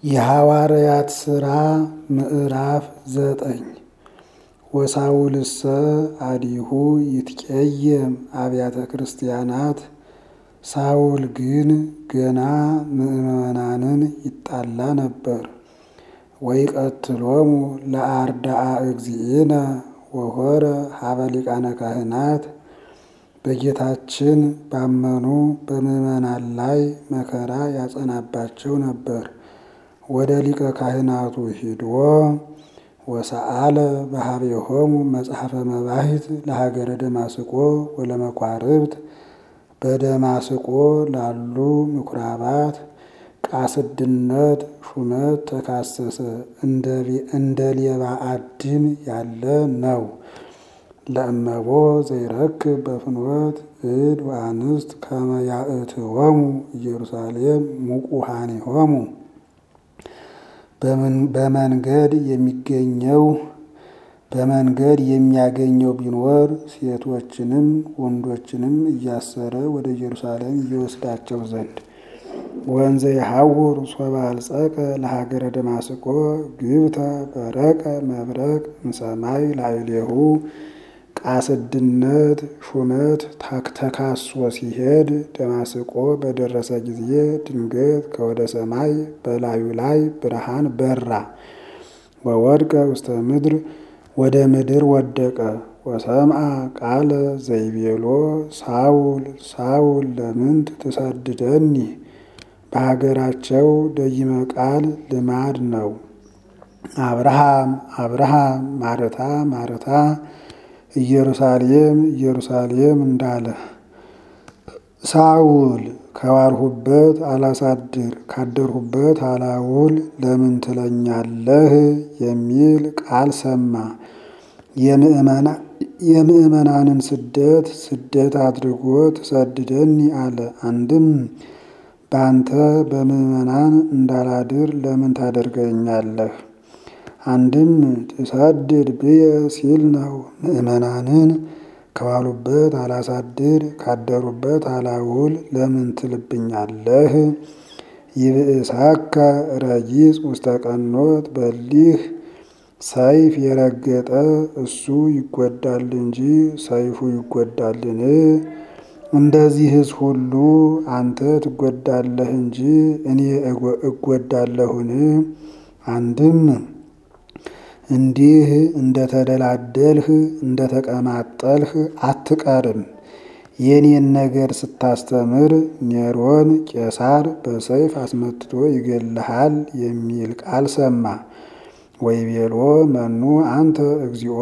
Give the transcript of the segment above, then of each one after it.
የሐዋርያት ሥራ ምዕራፍ ዘጠኝ ወሳውልሰ አዲሁ ይትቄየም አብያተ ክርስቲያናት ሳውል ግን ገና ምዕመናንን ይጣላ ነበር። ወይቀትሎሙ ለአርዳአ እግዚእነ ወሆረ ሀበ ሊቃነ ካህናት በጌታችን ባመኑ በምዕመናን ላይ መከራ ያጸናባቸው ነበር። ወደ ሊቀ ካህናቱ ሂዶ ወሰአለ በሀቤሆሙ መጽሐፈ መባሂት ለሀገረ ደማስቆ ወለመኳርብት በደማስቆ ላሉ ምኩራባት ቃስድነት ሹመት ተካሰሰ። እንደ ሌባ አድን ያለ ነው። ለእመቦ ዘይረክብ በፍኖት እድ ወአንስት ከመ ያእትዎሙ ኢየሩሳሌም ሙቁሃኒሆሙ በመንገድ የሚገኘው በመንገድ የሚያገኘው ቢኖር ሴቶችንም ወንዶችንም እያሰረ ወደ ኢየሩሳሌም እየወስዳቸው ዘንድ ወንዘ የሐውር ሶበ አልጸቀ ለሀገረ ደማስቆ ግብተ በረቀ መብረቅ እምሰማይ ላዕሌሁ ቃስድነት ሹመት ተካሶ ሲሄድ ደማስቆ በደረሰ ጊዜ ድንገት ከወደ ሰማይ በላዩ ላይ ብርሃን በራ። ወወድቀ ውስተ ምድር ወደ ምድር ወደቀ። ወሰምዐ ቃለ ዘይቤሎ ሳውል ሳውል ለምንት ትሰድደኒ? በሀገራቸው ደይመ ቃል ልማድ ነው። አብርሃም አብርሃም ማረታ ማረታ ኢየሩሳሌም ኢየሩሳሌም እንዳለ ሳውል ከዋልሁበት አላሳድር ካደርሁበት አላውል ለምን ትለኛለህ? የሚል ቃል ሰማ። የምዕመናንን ስደት ስደት አድርጎ ትሰድደኒ አለ። አንድም በአንተ በምዕመናን እንዳላድር ለምን ታደርገኛለህ? አንድም ትሰድድ ብየ ሲል ነው። ምዕመናንን ከዋሉበት አላሳድር ካደሩበት አላውል ለምን ትልብኛለህ? ይብእሳከ ረጊጽ ውስተ ቀኖት በሊህ ሰይፍ የረገጠ እሱ ይጎዳል እንጂ ሰይፉ ይጎዳልን? እንደዚህስ ሁሉ አንተ ትጎዳለህ እንጂ እኔ እጎዳለሁን? አንድም እንዲህ እንደተደላደልህ እንደተቀማጠልህ አትቀርም። የኔን ነገር ስታስተምር ኔሮን ቄሳር በሰይፍ አስመትቶ ይገልሃል የሚል ቃል ሰማ። ወይቤሎ መኑ አንተ እግዚኦ፣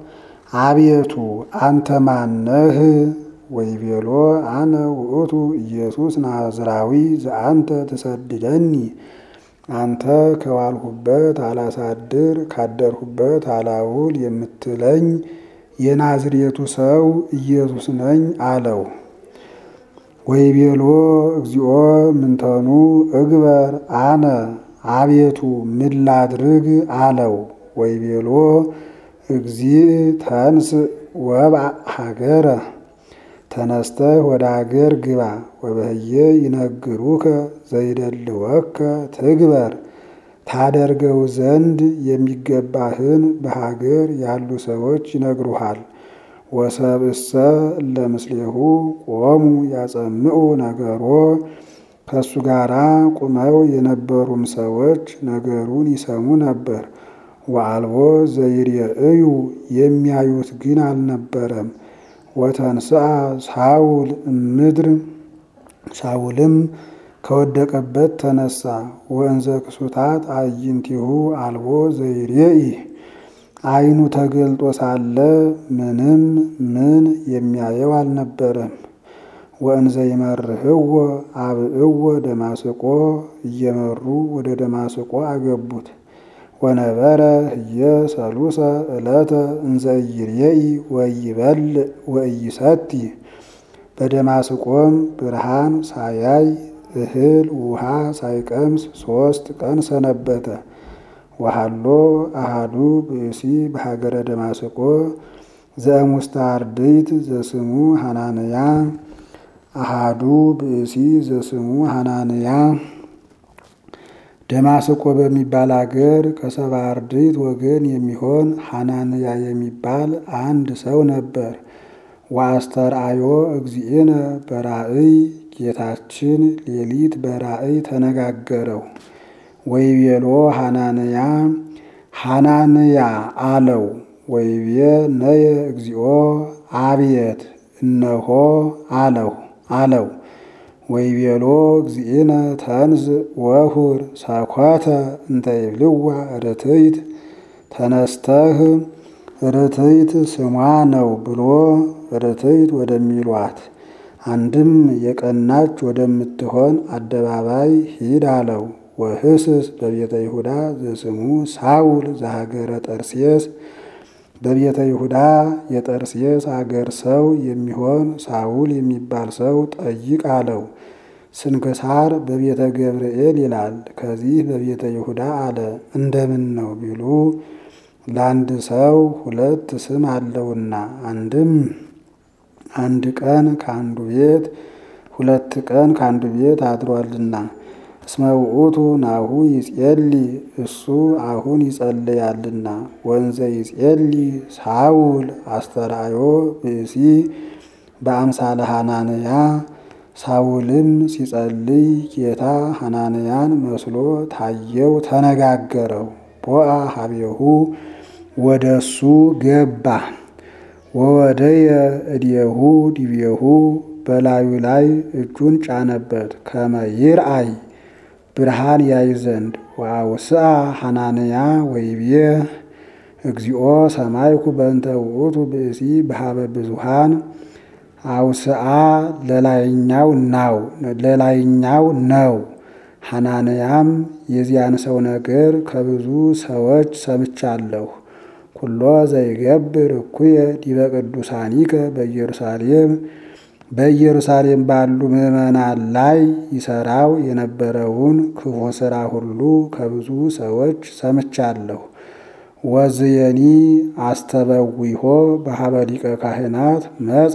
አቤቱ አንተ ማነህ? ወይቤሎ አነ ውእቱ ኢየሱስ ናዝራዊ ዘአንተ ትሰድደኒ አንተ ከዋልሁበት አላሳድር ካደርሁበት አላውል የምትለኝ የናዝሬቱ ሰው ኢየሱስ ነኝ አለው። ወይቤሎ እግዚኦ ምንተኑ እግበር አነ አቤቱ ምን ላድርግ አለው። ወይቤሎ እግዚእ ተንስ ወብአ ሀገረ ተነስተህ ወደ አገር ግባ። ወበህየ ይነግሩከ ዘይደልወከ ትግበር ታደርገው ዘንድ የሚገባህን በሀገር ያሉ ሰዎች ይነግሩሃል። ወሰብእሰ ለምስሌሁ ቆሙ ያጸምዑ ነገሮ ከእሱ ጋራ ቁመው የነበሩም ሰዎች ነገሩን ይሰሙ ነበር። ወአልቦ ዘይርእዩ የሚያዩት ግን አልነበረም። ወተንስአ ሳውል እምድር ሳውልም ከወደቀበት ተነሳ። ወእንዘ ክሱታት አዕይንቲሁ አልቦ ዘይሬኢ ዓይኑ ተገልጦ ሳለ ምንም ምን የሚያየው አልነበረም። ወእንዘ ይመርህዎ አብእዎ ደማስቆ እየመሩ ወደ ደማስቆ አገቡት። ወነበረ ህየ ሰሉሰ ዕለተ እንዘ ኢይሬኢ ወኢይበልዕ ወኢይሰቲ በደማስቆም ብርሃን ሳያይ እህል ውሃ ሳይቀምስ ሶስት ቀን ሰነበተ። ወሃሎ አሃዱ ብእሲ በሀገረ ደማስቆ ዘእሙስተ አርድእት ዘስሙ ሐናንያ አሃዱ ብእሲ ዘስሙ ሐናንያ ደማስቆ በሚባል አገር ከሰባ አርድእት ወገን የሚሆን ሐናንያ የሚባል አንድ ሰው ነበር። ወአስተርአዮ እግዚእነ በራእይ ጌታችን ሌሊት በራእይ ተነጋገረው። ወይቤሎ ሐናንያ ሐናንያ አለው። ወይቤ ነየ እግዚኦ አብየት እነሆ አለው አለው። ወይቤሎ እግዚእነ ተንዝ ወሁር ሰኮተ እንተ ይብልዋ ርትይት ተነስተህ ርትይት ስሟ ነው ብሎ ርትይት ወደሚሏት አንድም የቀናች ወደምትሆን አደባባይ ሂድ አለው። ወህስስ በቤተ ይሁዳ ዘስሙ ሳውል ዘሀገረ ጠርሴስ በቤተ ይሁዳ የጠርሴስ አገር ሰው የሚሆን ሳውል የሚባል ሰው ጠይቅ አለው። ስንክሳር በቤተ ገብርኤል ይላል። ከዚህ በቤተ ይሁዳ አለ። እንደምን ነው ቢሉ ለአንድ ሰው ሁለት ስም አለውና አንድም አንድ ቀን ከአንዱ ቤት ሁለት ቀን ከአንዱ ቤት አድሯልና እስመ ውእቱ ናሁ ይጼሊ እሱ አሁን ይጸልያልና ወንዘ ይጼሊ ሳውል አስተርአዮ ብእሲ በአምሳለ ሐናንያ ሳውልም ሲጸልይ ጌታ ሐናንያን መስሎ ታየው፣ ተነጋገረው። ቦአ ሀቤሁ ወደ እሱ ገባ። ወወደየ እዴሁ ዲቤሁ በላዩ ላይ እጁን ጫነበት ከመ ይርአይ ብርሃን ያይ ዘንድ ወአውስአ ሐናንያ ወይቤ እግዚኦ ሰማይኩ በእንተ ውእቱ ብእሲ በሀበ ብዙሃን አውስአ ለላይኛው ናው ለላይኛው ነው። ሐናንያም የዚያን ሰው ነገር ከብዙ ሰዎች ሰምቻለሁ። ኩሎ ዘይገብር እኩየ ዲበ ቅዱሳኒከ በኢየሩሳሌም በኢየሩሳሌም ባሉ ምዕመናን ላይ ይሰራው የነበረውን ክፉ ሥራ ሁሉ ከብዙ ሰዎች ሰምቻለሁ። ወዝየኒ አስተበዊሆ በሀበ ሊቀ ካህናት መጻ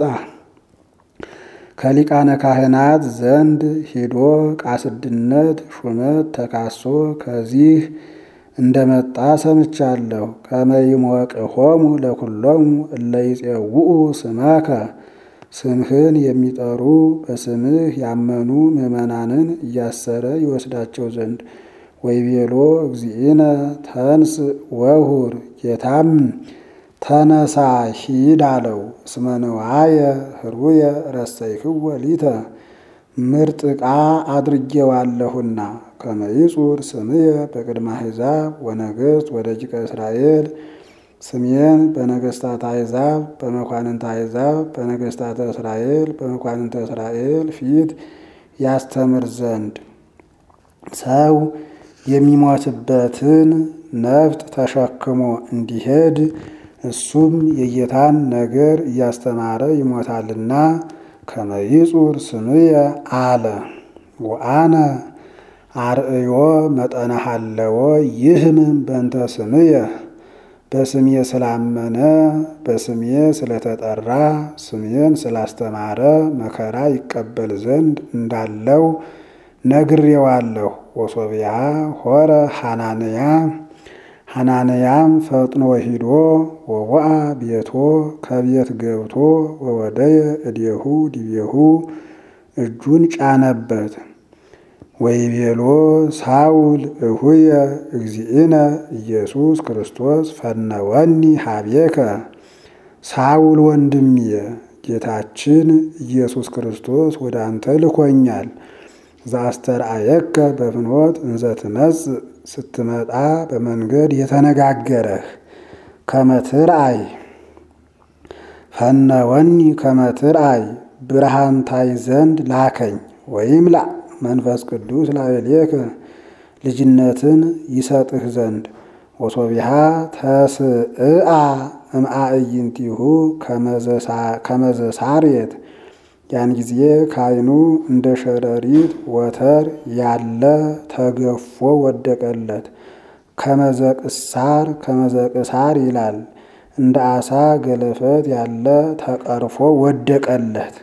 ከሊቃነ ካህናት ዘንድ ሂዶ ቃስድነት ሹመት ተካሶ ከዚህ እንደመጣ ሰምቻለሁ። ከመይሞቅሆሙ ለኩሎሙ እለ ይጼውኡ ስመከ ስምህን የሚጠሩ በስምህ ያመኑ ምዕመናንን እያሰረ ይወስዳቸው ዘንድ ወይቤሎ እግዚእነ ተንስ ወሁር ጌታም ተነሳ ሂድ አለው። እስመ ንዋየ ህሩየ ረሰይክወ ሊተ ምርጥ ዕቃ አድርጌዋለሁና ከመይጹር ስምየ በቅድመ አሕዛብ ወነገሥት ወደቂቀ እስራኤል ስሜን በነገሥታት አሕዛብ በመኳንንተ አሕዛብ በነገሥታተ እስራኤል በመኳንንተ እስራኤል ፊት ያስተምር ዘንድ ሰው የሚሞትበትን ነፍጥ ተሸክሞ እንዲሄድ እሱም የጌታን ነገር እያስተማረ ይሞታልና ከመይጹር ስምየ አለ። ወአነ አርእዮ መጠነ ሀለዎ ይህምም በእንተ ስምየ በስሜ ስላመነ በስሜ ስለተጠራ ስሜን ስላስተማረ መከራ ይቀበል ዘንድ እንዳለው ነግሬዋለሁ። ወሶቢያ ሆረ ሐናንያ ሐናንያም ፈጥኖ ሂዶ ወወአ ቤቶ ከቤት ገብቶ ወወደየ እዴሁ ዲቤሁ እጁን ጫነበት። ወይቤሎ ሳውል እሁየ እግዚእነ ኢየሱስ ክርስቶስ ፈነወኒ ሀቤከ ሳውል ወንድምየ ጌታችን ኢየሱስ ክርስቶስ ወደ አንተ ልኮኛል። ዘአስተርአየከ በፍኖት እንዘ ትመጽእ ስትመጣ በመንገድ የተነጋገረህ ከመትርአይ ፈነወኒ ከመትርአይ ብርሃን ታይ ዘንድ ላከኝ ወይም ላ መንፈስ ቅዱስ ላዕሌከ ልጅነትን ይሰጥህ ዘንድ ወሶቢሃ ተስእአ እምአዕይንቲሁ ከመዘሳርየት ያን ጊዜ ካይኑ እንደ ሸረሪት ወተር ያለ ተገፎ ወደቀለት። ከመዘቅሳር ከመዘቅሳር ይላል እንደ አሳ ገለፈት ያለ ተቀርፎ ወደቀለት።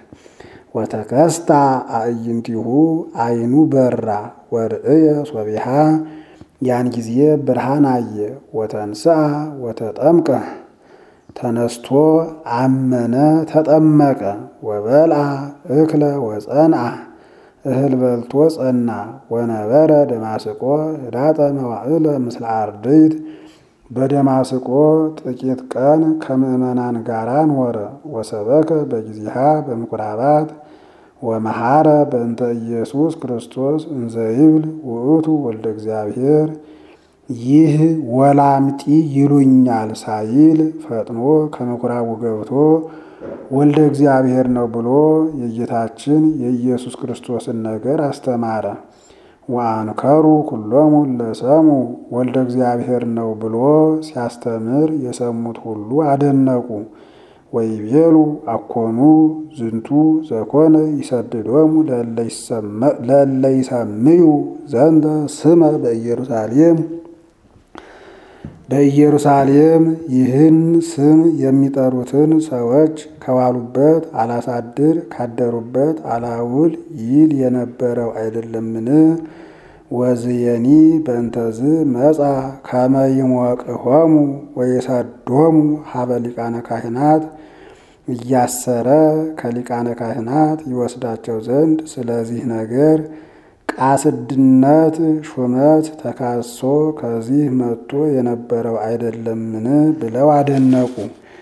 ወተከስታ አዕይንቲሁ አይኑ በራ ወርእየ ሶቢሃ ያን ጊዜ ብርሃን አየ። ወተንስአ ወተጠምቀ ተነስቶ አመነ ተጠመቀ። ወበልአ እክለ ወጸንአ እህል በልቶ ጸና። ወነበረ ደማስቆ ህዳጠ መዋዕለ ምስለ አርድእት በደማስቆ ጥቂት ቀን ከምዕመናን ጋር ኖረ። ወሰበከ በጊዜሃ በምኩራባት ወመሐረ በእንተ ኢየሱስ ክርስቶስ እንዘ ይብል ውእቱ ወልደ እግዚአብሔር ይህ ወላምጢ ይሉኛል ሳይል ፈጥኖ ከምኩራቡ ገብቶ ወልደ እግዚአብሔር ነው ብሎ የጌታችን የኢየሱስ ክርስቶስን ነገር አስተማረ። ወአንከሩ ኩሎሙ ለሰሙ ወልደ እግዚአብሔር ነው ብሎ ሲያስተምር የሰሙት ሁሉ አደነቁ። ወይቤሉ አኮኑ ዝንቱ ዘኮነ ይሰድዶሙ ለእለ ይሰምዩ ዘንተ ስመ በኢየሩሳሌም በኢየሩሳሌም ይህን ስም የሚጠሩትን ሰዎች ከዋሉበት አላሳድር ካደሩበት አላውል ይል የነበረው አይደለምን? ወዝየኒ በእንተዝ መጻ ከመ ይሞቅሆሙ ወይሰዶሙ ሀበ ሊቃነ ካህናት እያሰረ ከሊቃነ ካህናት ይወስዳቸው ዘንድ ስለዚህ ነገር ቃስድነት ሹመት ተካሶ ከዚህ መጥቶ የነበረው አይደለምን ብለው አደነቁ።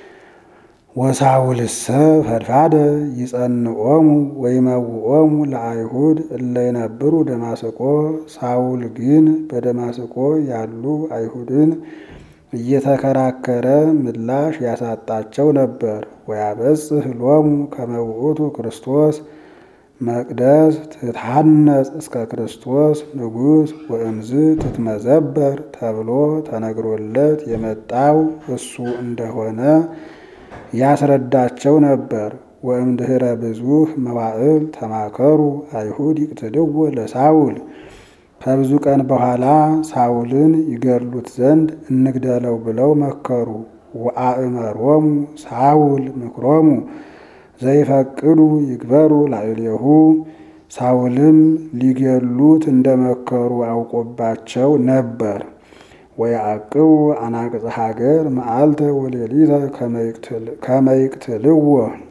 ወሳውልሰ ፈድፋደ ይጸንኦሙ ወይመውኦሙ ለአይሁድ እለ ይነብሩ ደማስቆ። ሳውል ግን በደማስቆ ያሉ አይሁድን እየተከራከረ ምላሽ ያሳጣቸው ነበር። ወያበጽሕ ሎሙ ከመ ውእቱ ክርስቶስ መቅደስ ትታነጽ እስከ ክርስቶስ ንጉሥ ወእምዝ ትትመዘበር ተብሎ ተነግሮለት የመጣው እሱ እንደሆነ ያስረዳቸው ነበር። ወእምድኅረ ብዙኅ መዋዕል ተማከሩ አይሁድ ይቅትልዎ ለሳውል ከብዙ ቀን በኋላ ሳውልን ይገድሉት ዘንድ እንግደለው ብለው መከሩ። ወአእመሮሙ ሳውል ምክሮሙ ዘይፈቅዱ ይግበሩ ላዕሌሁ ሳውልም ሊገሉት እንደመከሩ አውቆባቸው ነበር። ወያዕቅቡ አናቅጽ ሀገር መዓልተ ወሌሊተ ከመ ይቅትልዎ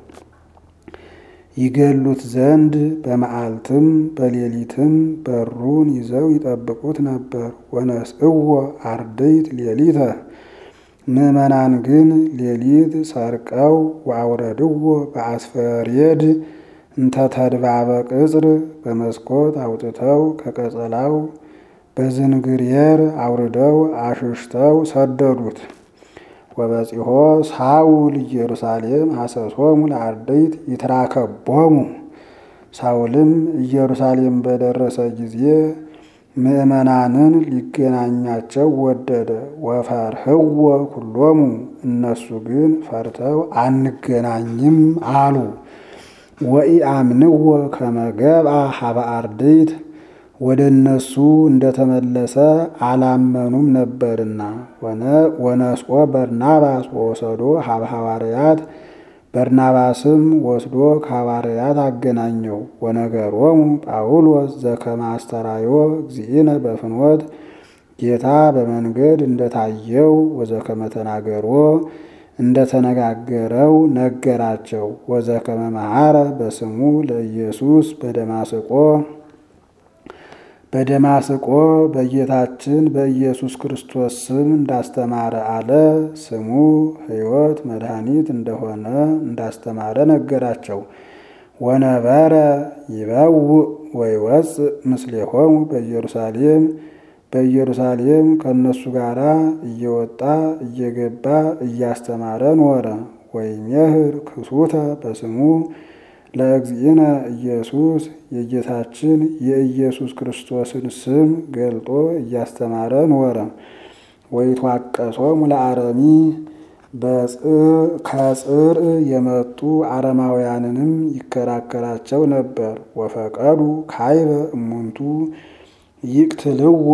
ይገሉት ዘንድ በመዓልትም በሌሊትም በሩን ይዘው ይጠብቁት ነበር። ወነስእዎ አርድእት ሌሊተ ምዕመናን ግን ሌሊት ሰርቀው ወአውረድዎ በአስፈሬድ እንተ ተድባበ ቅጽር በመስኮት አውጥተው ከቀጸላው በዝንግርየር አውርደው አሽሽተው ሰደዱት። ወበጺሖ ሳውል ኢየሩሳሌም ሐሰሶሙ ለአርድእት ይትራከቦሙ። ሳውልም ኢየሩሳሌም በደረሰ ጊዜ ምዕመናንን ሊገናኛቸው ወደደ። ወፈርህዎ ኩሎሙ እነሱ ግን ፈርተው አንገናኝም አሉ። ወኢአምንዎ ከመ ገብአ ሀበ አርድእት ወደ እነሱ እንደተመለሰ አላመኑም ነበርና። ወነስቆ በርናባስ ወሰዶ ሀበ ሐዋርያት በርናባስም ወስዶ ከሐዋርያት አገናኘው። ወነገሮሙ ጳውሎስ ዘከመ አስተራዮ እግዚእነ በፍኖት ጌታ በመንገድ እንደታየው ወዘከመ ተናገሮ እንደተነጋገረው ነገራቸው። ወዘከመ መሐረ በስሙ ለኢየሱስ በደማስቆ በደማስቆ በጌታችን በኢየሱስ ክርስቶስ ስም እንዳስተማረ አለ። ስሙ ሕይወት መድኃኒት እንደሆነ እንዳስተማረ ነገራቸው። ወነበረ ይበውእ ወይወፅእ ምስሌሆሙ በኢየሩሳሌም በኢየሩሳሌም ከእነሱ ጋር እየወጣ እየገባ እያስተማረ ኖረ። ወይሜህር ክሱተ በስሙ ለእግዚእነ ኢየሱስ የጌታችን የኢየሱስ ክርስቶስን ስም ገልጦ እያስተማረ ኖረ። ወይትዋቀሶሙ ለአረሚ ከጽር የመጡ አረማውያንንም ይከራከራቸው ነበር። ወፈቀዱ ካይበ እሙንቱ ይቅትልዎ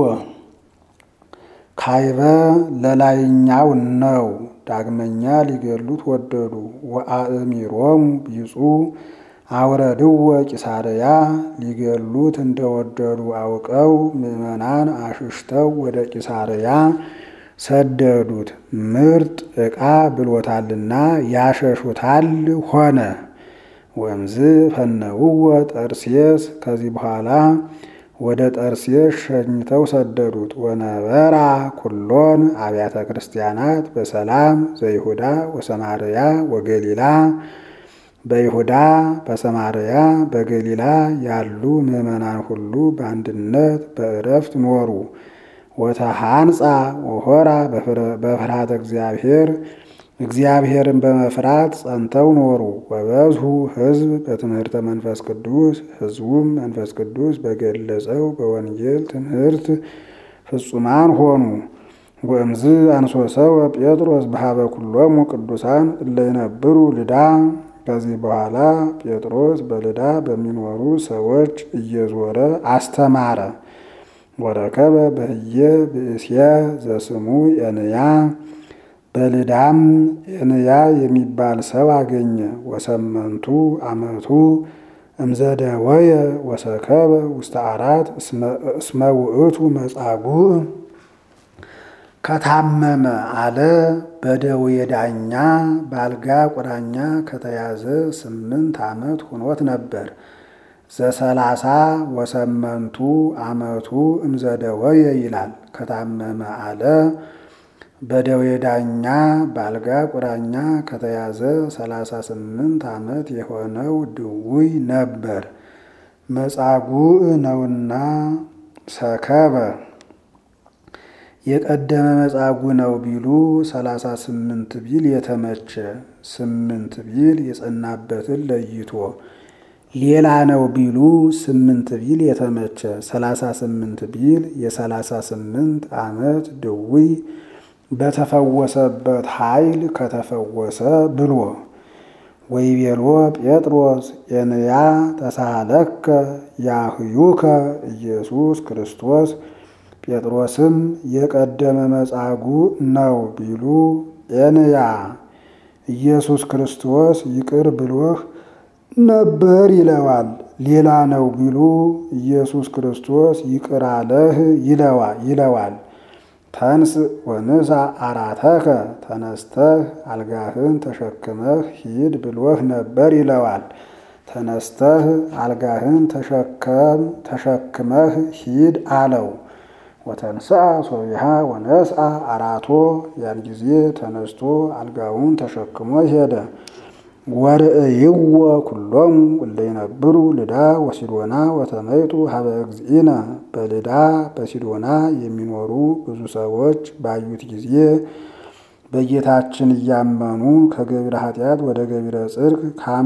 ካይበ ለላይኛው ነው። ዳግመኛ ሊገሉት ወደዱ። ወአእሚሮሙ ቢጹ አውረድወ ቂሳርያ ሊገሉት እንደወደዱ አውቀው ምዕመናን አሽሽተው ወደ ቂሳርያ ሰደዱት። ምርጥ ዕቃ ብሎታልና ያሸሹታል ሆነ። ወምዝ ፈነውወ ጠርሴስ ከዚህ በኋላ ወደ ጠርሴስ ሸኝተው ሰደዱት። ወነበራ ኩሎን አብያተ ክርስቲያናት በሰላም ዘይሁዳ ወሰማርያ ወገሊላ በይሁዳ በሰማርያ በገሊላ ያሉ ምዕመናን ሁሉ በአንድነት በእረፍት ኖሩ። ወተሃንጻ ወሆራ በፍርሃተ እግዚአብሔር እግዚአብሔርን በመፍራት ጸንተው ኖሩ። ወበዝሁ ሕዝብ በትምህርተ መንፈስ ቅዱስ ሕዝቡም መንፈስ ቅዱስ በገለጸው በወንጌል ትምህርት ፍጹማን ሆኑ። ወእምዝ አንሶሰወ ጴጥሮስ በሀበ ኩሎሙ ቅዱሳን እለ ይነብሩ ልዳ ከዚህ በኋላ ጴጥሮስ በልዳ በሚኖሩ ሰዎች እየዞረ አስተማረ። ወረከበ በህየ ብእስየ ዘስሙ ኤንያ በልዳም ኤንያ የሚባል ሰው አገኘ። ወሰመንቱ አመቱ እምዘደወየ ወሰከበ ውስተ አራት እስመ ውእቱ መጻጉዕ ከታመመ አለ በደዌ ዳኛ በአልጋ ቁራኛ ከተያዘ ስምንት ዓመት ሆኖት ነበር። ዘሰላሳ ወሰመንቱ ዓመቱ እምዘደወየ ይላል። ከታመመ አለ በደዌ ዳኛ በአልጋ ቁራኛ ከተያዘ ሰላሳ ስምንት ዓመት የሆነው ድውይ ነበር። መጻጉዕ ነውና ሰከበ የቀደመ መጻጉዕ ነው ቢሉ ሰላሳ ስምንት ቢል የተመቸ ስምንት ቢል የጸናበትን ለይቶ ሌላ ነው ቢሉ ስምንት ቢል የተመቸ ሰላሳ ስምንት ቢል የሰላሳ ስምንት ዓመት ድውይ በተፈወሰበት ኃይል ከተፈወሰ ብሎ ወይቤሎ ጴጥሮስ ኤንያ ተሳሃለከ ያህዩከ ኢየሱስ ክርስቶስ ጴጥሮስም የቀደመ መጻጉዕ ነው ቢሉ ኤንያ ኢየሱስ ክርስቶስ ይቅር ብሎህ ነበር ይለዋል። ሌላ ነው ቢሉ ኢየሱስ ክርስቶስ ይቅር አለህ ይለዋል። ተንስ ወንሳ አራተከ ተነስተህ አልጋህን ተሸክመህ ሂድ ብሎህ ነበር ይለዋል። ተነስተህ አልጋህን ተሸከም ተሸክመህ ሂድ አለው። ወተንስአ ሶቢሃ ወነስአ አራቶ ያን ጊዜ ተነስቶ አልጋውን ተሸክሞ ሄደ። ወርእይዎ ኩሎሙ እለ ይነብሩ ልዳ ወሲዶና ወተመይጡ ሀበ እግዚእነ በልዳ በሲዶና የሚኖሩ ብዙ ሰዎች ባዩት ጊዜ በጌታችን እያመኑ ከገቢረ ኃጢአት ወደ ገቢረ ጽድቅ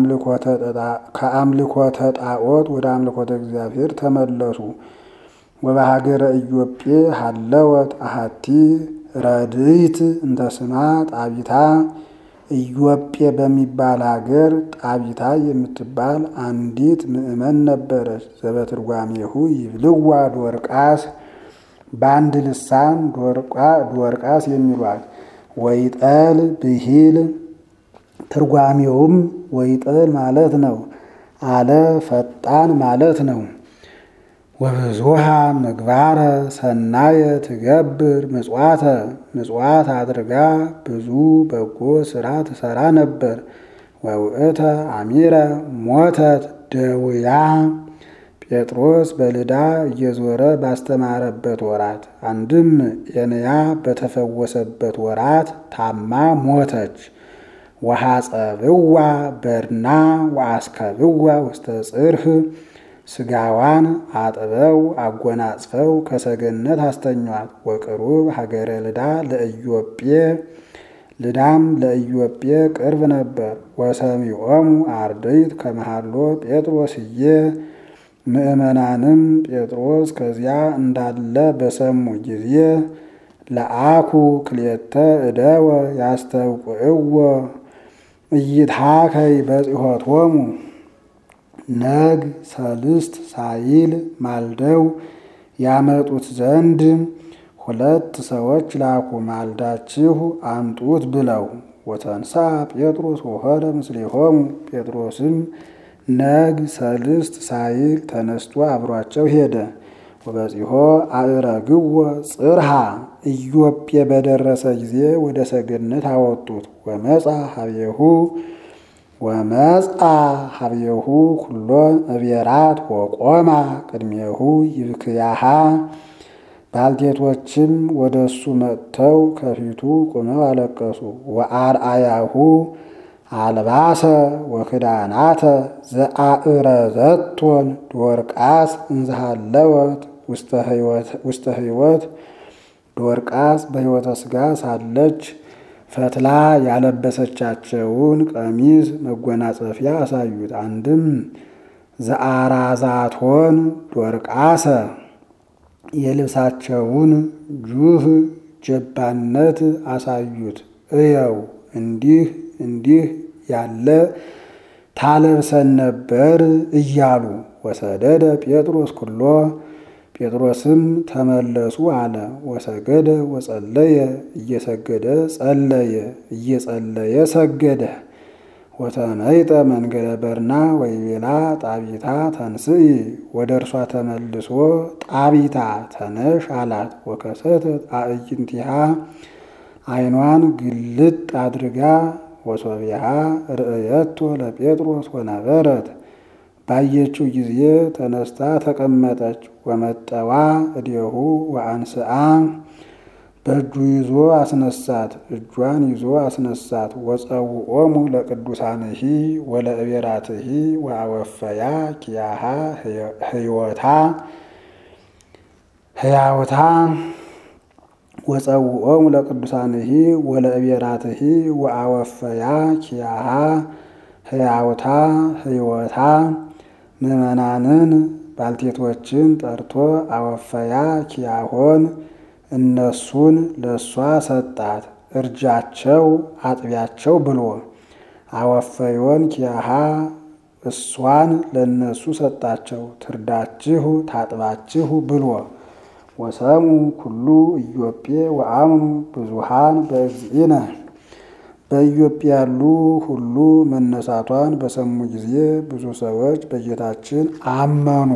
ከአምልኮተ ጣዖት ወደ አምልኮተ እግዚአብሔር ተመለሱ። ወበሀገረ ኢዮጴ ሀለወት አሃቲ ረድይት እንተ ስማ ጣቢታ ኢዮጴ በሚባል ሀገር ጣቢታ የምትባል አንዲት ምዕመን ነበረች። ዘበትርጓሜሁ ይብልዋ ዶርቃስ በአንድ ልሳን ዶርቃስ የሚሏት ወይጠል ብሂል ትርጓሜውም ወይጠል ማለት ነው አለ ፈጣን ማለት ነው። ወብዙሃ ምግባረ ሰናየ ትገብር ምጽዋተ ምጽዋት አድርጋ ብዙ በጎ ስራ ትሰራ ነበር። ወውእተ አሚረ ሞተት ደውያ ጴጥሮስ በልዳ እየዞረ ባስተማረበት ወራት አንድም ኤንያ በተፈወሰበት ወራት ታማ ሞተች። ወሐጸብዋ በርና ወአስከብዋ ውስተ ጽርህ ስጋዋን አጥበው አጎናጽፈው ከሰገነት አስተኟት። ወቅሩብ ሀገረ ልዳ ለኢዮጴ ልዳም ለኢዮጴ ቅርብ ነበር። ወሰሚዖሙ አርድእት ከመሃሎ ጴጥሮስዬ ምእመናንም ጴጥሮስ ከዚያ እንዳለ በሰሙ ጊዜ ለአኩ ክልኤተ እደወ ያስተውቅዕዎ ኢይትሃከይ በጽሖቶሙ ነግ ሰልስት ሳይል ማልደው ያመጡት ዘንድ ሁለት ሰዎች ላኩ። ማልዳችሁ አምጡት ብለው። ወተንሳ ጴጥሮስ ወሆደ ምስሌሆሙ ጴጥሮስም ነግ ሰልስት ሳይል ተነስቶ አብሯቸው ሄደ። ወበጺሖ አእረግዎ ጽርሃ ኢዮጴ በደረሰ ጊዜ ወደ ሰገነት አወጡት። ወመጻ ሀቤሁ ወመጻ ሀቤሁ ኩሎን እቤራት ወቆማ ቅድሜሁ ይብክያሃ ባልቴቶችም ወደ እሱ መጥተው ከፊቱ ቁመው አለቀሱ። ወአርአያሁ አልባሰ ወክዳናተ ዘአእረዘቶን ዶርቃስ እንዝሃለወት ውስተ ሕይወት ዶርቃስ በሕይወተ ሥጋ ሳለች ፈትላ ያለበሰቻቸውን ቀሚስ መጎናጸፊያ አሳዩት። አንድም ዘአራዛቶን ዶርቃሰ የልብሳቸውን ጁህ ጀባነት አሳዩት። እየው እንዲህ እንዲህ ያለ ታለብሰን ነበር እያሉ ወሰደደ ጴጥሮስ ኩሎ ጴጥሮስም ተመለሱ አለ። ወሰገደ ወጸለየ እየሰገደ ጸለየ እየጸለየ ሰገደ። ወተመይጠ መንገደ በርና ወይቤላ ጣቢታ ተንስኢ ወደ እርሷ ተመልሶ ጣቢታ ተነሽ አላት። ወከሰተት አዕይንቲሃ ዓይኗን ግልጥ አድርጋ ወሶቢሃ ርእየቶ ለጴጥሮስ ወነበረት ባየችው ጊዜ ተነስታ ተቀመጠች። ወመጠዋ እዴሁ ወአንስአ በእጁ ይዞ አስነሳት፣ እጇን ይዞ አስነሳት። ወጸውዖሙ ለቅዱሳንሂ ወለእቤራትሂ ወአወፈያ ኪያሃ ህይወታ ህያውታ ወጸውዖሙ ለቅዱሳንሂ ወለእቤራትሂ ወአወፈያ ኪያሃ ህያውታ ህይወታ ምዕመናንን ባልቴቶችን ጠርቶ አወፈያ ኪያሆን እነሱን ለእሷ ሰጣት። እርጃቸው አጥቢያቸው ብሎ አወፈዮን ኪያሃ እሷን ለእነሱ ሰጣቸው። ትርዳችሁ ታጥባችሁ ብሎ ወሰሙ ኩሉ ኢዮጴ ወአምኑ ብዙሃን በእግዚእነ በኢዮጴ ያሉ ሁሉ መነሳቷን በሰሙ ጊዜ ብዙ ሰዎች በጌታችን አመኑ።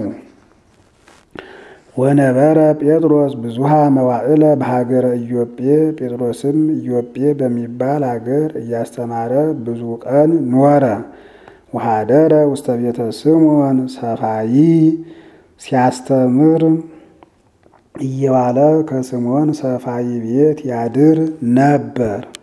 ወነበረ ጴጥሮስ ብዙሃ መዋዕለ በሀገረ ኢዮጴ ጴጥሮስም ኢዮጴ በሚባል አገር እያስተማረ ብዙ ቀን ኖረ። ወሃደረ ውስተ ቤተ ስምዖን ሰፋይ ሲያስተምር እየዋለ ከስምዖን ሰፋይ ቤት ያድር ነበር።